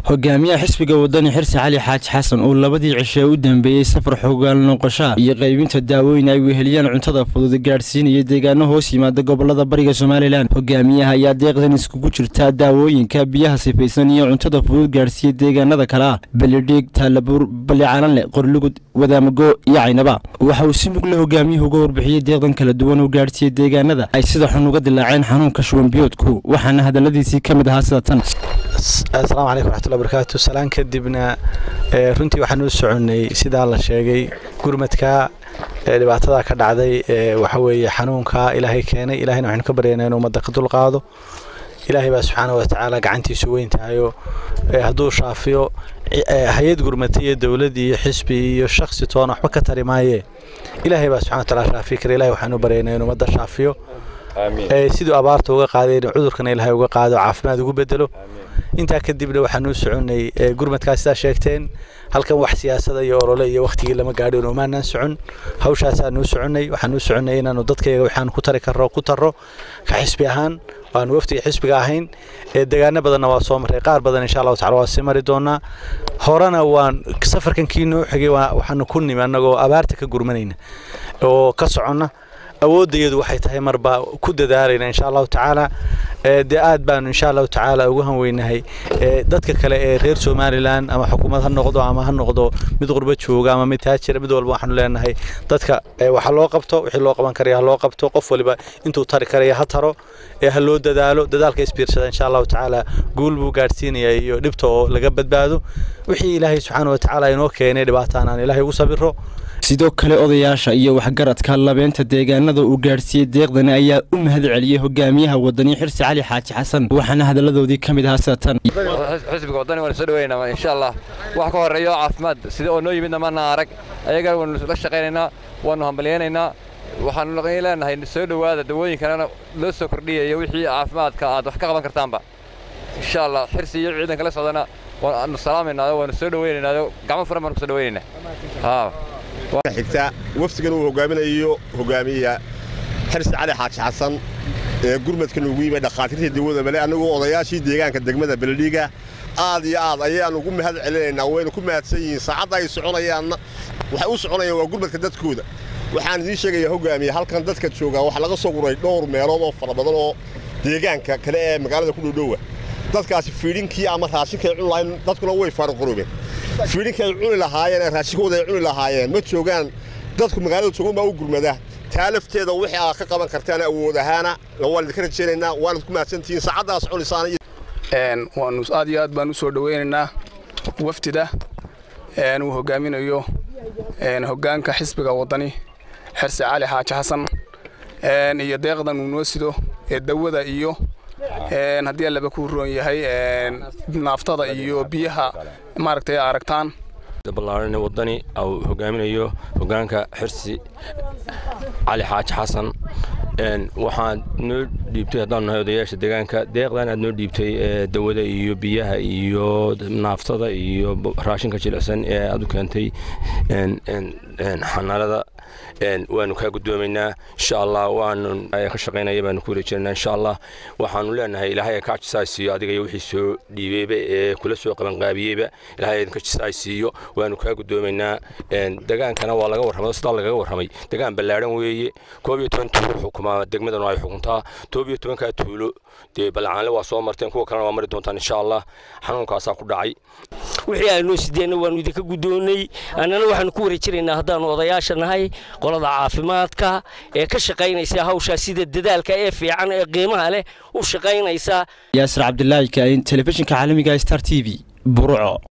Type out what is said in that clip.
hogaamiyaha xisbiga wadani xirsi cali xaaji xasan oo labadii cishe u dambeeyey safar xogaan noqoshaa iyo qaybinta daawooyin ay weheliyaan cuntada fudud gaadhsiinaya deegaano hoos yimaada gobolada bariga somalilan hogaamiyaha ayaa deeqdan iskugu jirtaa daawooyinka biyaha sifaysan iyo cuntada fudud gaadhsiiya deegaanada kale ah belidhiig taalabuur ballicalanle qorlugud wadaamago iyo caynaba waxa uu si mugle hogaamiyuhu uga warbixiyey deeqdan kala duwan oo gaadhsiiya deegaanada ay sida xun uga dilaaceen xanuunka shuwanbiyoodku waxaana hadaladiisii ka mid ahaa sida tan asalaamu calaykum raxmatullahi barakaatu salaan kadibna runtii waxaan u soconnay sidaa la sheegay gurmadka dhibaatada ka dhacday waxa weeye xanuunka ilaahay keenay ilahayna waxaynu ka baryaynaa inuu ummadda ka dulqaado ilaahay baa subxaana wa tacaala gacantiisu weyn tahayo hadduu shaafiyo hay-ad gurmata iyo dowlad iyo xisbi iyo shaksi toona waxba ka tari maayee ilaahay baa subxana wa tacaala shaafi kara ilahay waxaanu baryaynaa inuu ummadda shaafiyo siduu abaarta uga qaaday in cudurkana ilaahay uga qaado caafimaad ugu bedelo intaa kadibna waxaanu soconnay gurmadkaas sidaa sheegteen halkan wax siyaasada iyo olole iyo wakhtigii lama gaadhin umaanaan socon hawshaasaanu soconnay waxaanu soconnay inaanu dadkayaga waxaan ku tari karro ku tarro ka xisbi ahaan waanu waftiga xisbiga ahayn deegaano badanna waa soo marray qaar badan insha allahu tacala waa sii mari doonaa horena waan safarkan kii noo xigay waxaanu ku nimi annagoo abaarta ka gurmanayna oo ka soconna awooddayadu waxay tahay marba ku dadaalayna insha allahu tacaala dee aad baanu insha allahu tacaala ugu hanweynahay dadka kale ee reer somalilan ama xukuumad ha noqdo ama ha noqdo mid qurbo jooga ama mid taajira mid walba waxaanu leenahay dadka waxa loo qabto wixii loo qaban karaya ha loo qabto qof waliba intuu tari karaya ha taro ee ha loo dadaalo dadaalka isbiirsada insha allahu tacaala guul buu gaadhsiinaya iyo dhibta oo laga badbaado wixii ilaahay subxaana wa tacaala inoo keenay dhibaataan aan ilaahay ugu sabiro sidoo kale odayaasha iyo waxgaradka labeenta deegaanada uu gaadhsiiyey deeqdani ayaa u mahad celiyey hogaamiyaha wadani xirsi cali xaaji xasan waxaana hadaladoodii ka mid ahaa sida tan xisbiga wadani waanu soo dhaweynaa insha allah wax ka horeeyo caafimaad sida oo noo yimidna maana arag ayaga waanu la shaqaynaynaa waanu hambalyaynaynaa waxaanu leenahay soo dhowaada dawooyinkanana loo soo kordhiyayo wixii caafimaadka aad wax ka qaban kartaanba insha allah xirsi iyo ciidanka la socdana waanu salaamaynaa waanu soo dhaweynaynaa gacmo furan baanu ku soo dhaweynaynaa xigta wafdigan uu hogaaminayo hogaamiyaha xirsi cali xaaji xasan ee gurmadka nugu yimid dhakhaatiirta dawada male annagoo odayaashii deegaanka degmada beledhiiga aad iyo aad ayaannu ugu mahad celinaynaa wayna ku mahadsan yihiin saacadda ay soconayaanna waxay u soconayaan waa gurmadka dadkooda waxaan idiin sheegayaa hogaamiye halkan dadka joogaa waxaa laga soo guray dhowr meelood oo fara badan oo deegaanka kale ee magaalada ku dhowdhowa dadkaasi fiidhinkii ama raashinkay cuni lahayn dadkuna way faaruqurubeen fiidhinkii ay cuni lahaayeen ee raashinkooda ay cuni lahaayeen ma joogaan dadku magaalada joogan baa u gurmada taa lafteeda wixii aad ka qaban kartaan awood ahaana waan idinka rajaynaynaa waanad ku mahadsantihiin saacaddaas cunisaan waanu aad iyo aad baan u soo dhowaynaynaa wafdida uu hogaaminayo hoggaanka xisbiga waddani xirsi cali xaaji xasan iyo deeqdan uu noo sido ee dawada iyo haddii allaba ku roon yahay naaftada iyo biyaha maaragtay aragtaan ballaaran wadani uu hogaaminayo hoggaanka xirsi cali xaaji xasan waxaad noo dhiibtay haddaanu nahay odayaasha deegaanka deeqdan aad noo dhiibtay dawada iyo biyaha iyo naaftada iyo raashinka jilicsan ee aad u keentay xanaanada waanu kaa guddoomaynaa insha allah waanu ka shaqaynaya baanu ku wareejinaynaa insha allah waxaanu leenahay ilaahay ka jisaaysiiyo adiga iyo wixii soo dhiibeyba ee kula soo qabanqaabiyeyba ilaahay idinka jisaaysiiyo waanu kaa guddoomaynaa degaankana waa laga warramay sidaa lagaga warramay degaan ballaadhan weeye koob iyo toban tuulo xukumaa degmadanu ay xukuntaa toob iyo tobankaa tuulo dee ballacaanle waa soo marteen kuwa kalena waa mari doontaan insha allah xanuunkaasaa ku dhacay wixii aanoo sideenna waannu idinka guddoonnay annana waxaannu ku wareejinaynaa haddaannu odayaasha nahay qolada caafimaadka ee ka shaqaynaysa hawshaa sida dadaalka ee fiican ee qiimaha leh u shaqaynaysa yaasir cabdilaahi kaain telefishinka caalamiga star t v burco